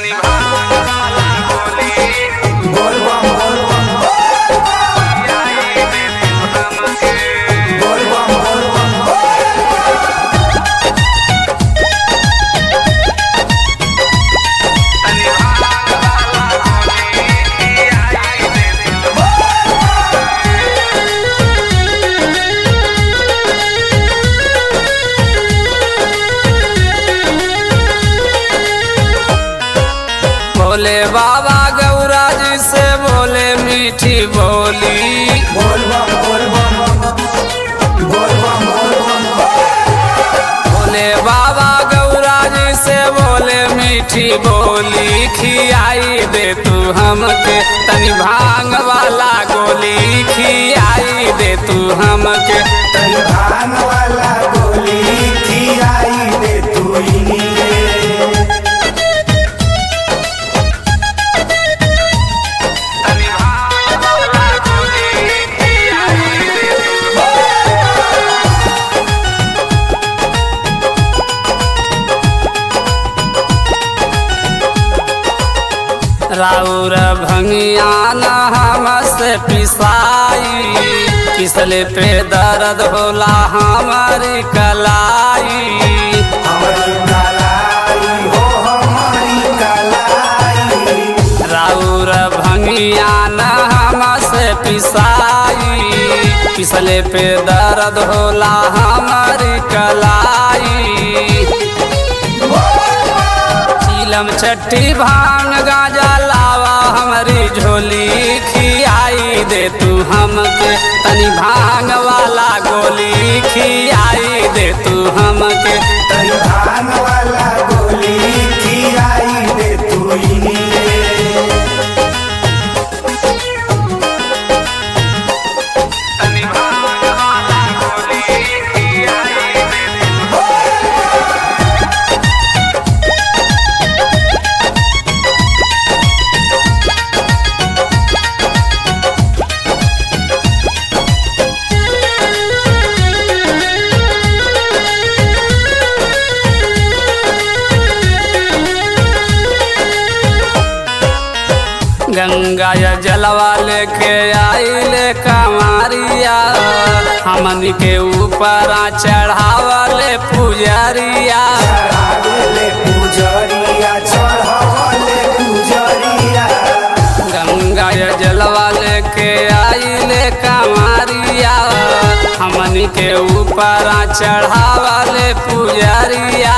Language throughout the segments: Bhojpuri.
तनी भाला गोली बोल बम बोल बम आई दे तू हमके बोल बम बोल बम तनी भाला गोली आई दे तू भोले बाबा गौरा जी से बोले मीठी बोली बोल बम बोल बम बोल बम बोल बम भोले बाबा गौरा जी से बोले मीठी बोली खियाई दे तू हमके तनी भांग वाला गोली खियाई दे तू हमके तनी भान वाला गोली खियाई दे तू इन्हीं तनी भाला गोली आई दे तू राउर भंगिया न हमसे पिसाई पिसले पे दर्द होला हमारी कलाई हमारी कलाई हो हमारी कलाई राउर भंगिया न हमसे पिसाई पिसले पे दर्द होला हमारी कलाई चीलम चट्टी भांग गाजा लावा हमारी झोली खियाई दे तू हमके तनी भांग वाला गोली खियाई दे तू हमके तनी भान वाला गोली खियाई दे तू इन्हीं तनी भाला गोली आई दे तू गंगा या जलवा लेके आइले कमारिया हमनी के ऊपर चढ़ावले पुजरिया चढ़ावेले पुजरिया चढ़ावले पुजरिया गंगा या जलवा लेके आइले कमारिया हमनी के ऊपर चढ़ावले पुजरिया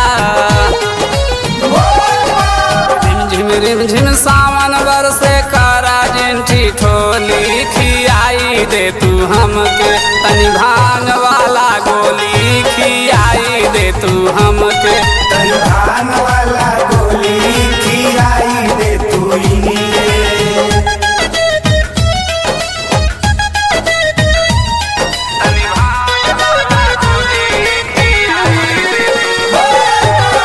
झिम झिम झिम सावन बरसे करा जिंठी ठोली खियाई दे तू हमके तनी भांग वाला गोली खियाई दे तू हमके तनी भान वाला गोली खियाई दे तू इन्हीं तनी भाला गोली आई दे तू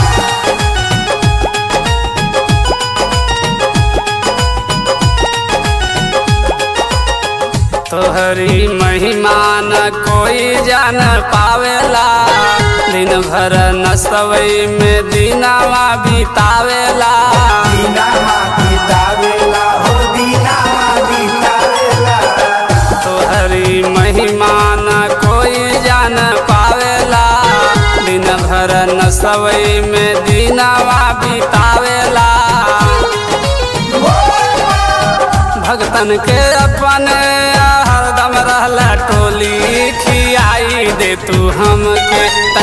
तोहरी महिमा न कोई जान पावेला दिन भर नसवई में दिनावा बितावेला दीनामा बितावेला हो दीनामा बितावेला तोहरी महिमा न कोई जान पावेला दिन भर नसवई में दिनावा बितावेला भगतन के अपन हरदम रहला टोली खियाई दे तू हमके